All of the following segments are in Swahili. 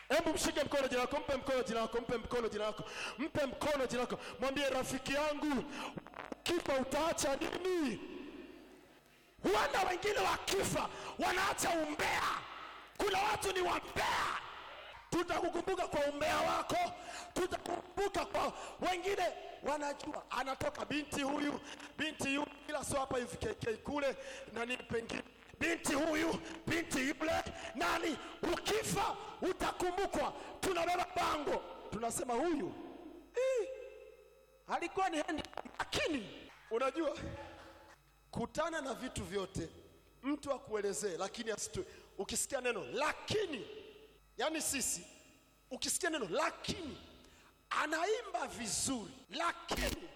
Hebu mshike mkono jina lako, mpe mkono jina lako, mpe mkono jina lako, mpe mkono jina lako, mwambie rafiki yangu, kifa utaacha nini? Huenda wengine wakifa wanaacha umbea. Kuna watu ni wambea. Tutakukumbuka kwa umbea wako, tutakukumbuka kwa wengine. Wanajua anatoka binti huyu, binti yule, ila sio hapa hivi KK kule nani pengine binti huyu, binti yule, nani. Ukifa utakumbukwa. Tunabeba bango, tunasema huyu "Ih, alikuwa ni hendi, lakini unajua kutana na vitu vyote, mtu akuelezee, lakini asitue. Ukisikia neno lakini, yani sisi, ukisikia neno lakini, anaimba vizuri, lakini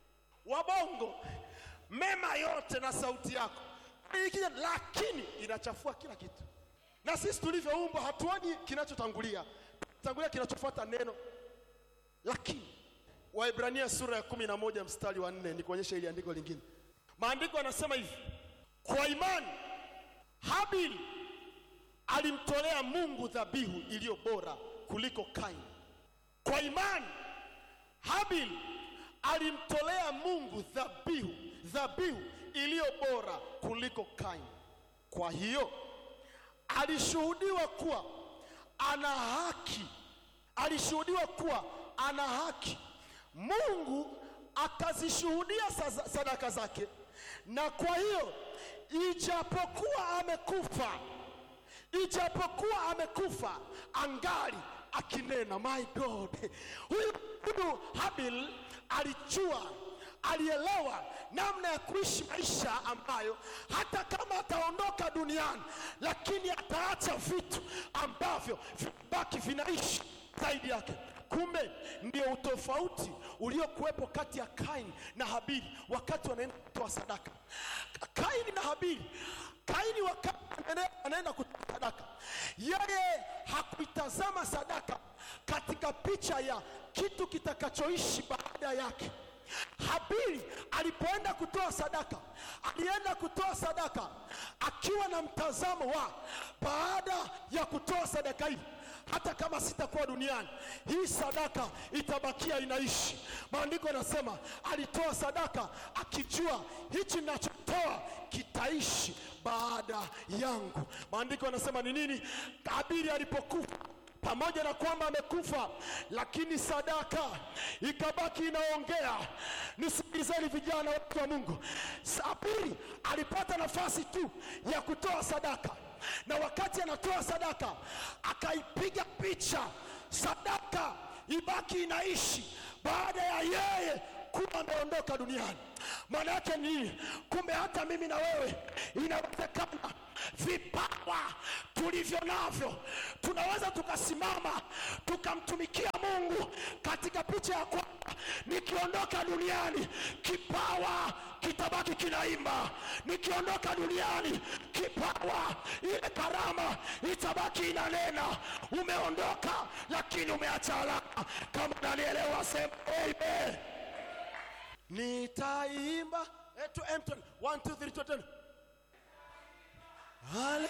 wabongo mema yote na sauti yako ikija, lakini inachafua kila kitu. Na sisi tulivyoumbwa hatuoni kinachotangulia, tangulia kinachofuata neno lakini. Waibrania sura ya kumi na moja mstari wa nne ni kuonyesha ili andiko lingine. Maandiko yanasema hivi, kwa imani Habili alimtolea Mungu dhabihu iliyo bora kuliko Kaini. Kwa imani Habili alimtolea Mungu dhabihu dhabihu iliyo bora kuliko Kaini. Kwa hiyo alishuhudiwa kuwa ana haki, alishuhudiwa kuwa ana haki. Mungu akazishuhudia sa- sadaka zake, na kwa hiyo ijapokuwa amekufa, ijapokuwa amekufa, angali akinena. My God, huyu huyu Habil alijua alielewa namna ya kuishi maisha ambayo hata kama ataondoka duniani, lakini ataacha vitu ambavyo vibaki vinaishi zaidi yake. Kumbe ndio utofauti uliokuwepo kati ya Kaini na Habili wakati wanaenda kutoa sadaka. Kaini na Habili, Kaini wakati anaenda- anaenda kutoa sadaka, yeye hakuitazama sadaka katika picha ya kitu kitakachoishi baada yake. Habili alipoenda kutoa sadaka, alienda kutoa sadaka akiwa na mtazamo wa baada ya kutoa sadaka hii, hata kama sitakuwa duniani, hii sadaka itabakia inaishi. Maandiko yanasema alitoa sadaka akijua hichi ninachotoa kitaishi baada yangu. Maandiko yanasema ni nini? Habili alipokufa pamoja na kwamba amekufa, lakini sadaka ikabaki inaongea. Nisikilizeni vijana, watu wa Mungu, Habili alipata nafasi tu ya kutoa sadaka, na wakati anatoa sadaka akaipiga picha sadaka ibaki inaishi baada ya yeye kuwa ameondoka duniani. Maana yake ni nini? Kumbe hata mimi na wewe inawezekana vipawa tulivyo navyo tunaweza tukasimama tukamtumikia Mungu katika picha ya kwamba nikiondoka duniani kipawa kitabaki kinaimba, nikiondoka duniani kipawa, ile karama itabaki inanena. Umeondoka lakini umeacha alama. Kama nanielewa, sema amen. Nitaimba etu emton 1 2 3 4 10 Hale.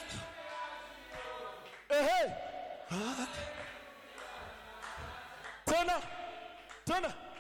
Ehe. Hale. Tena. Tena.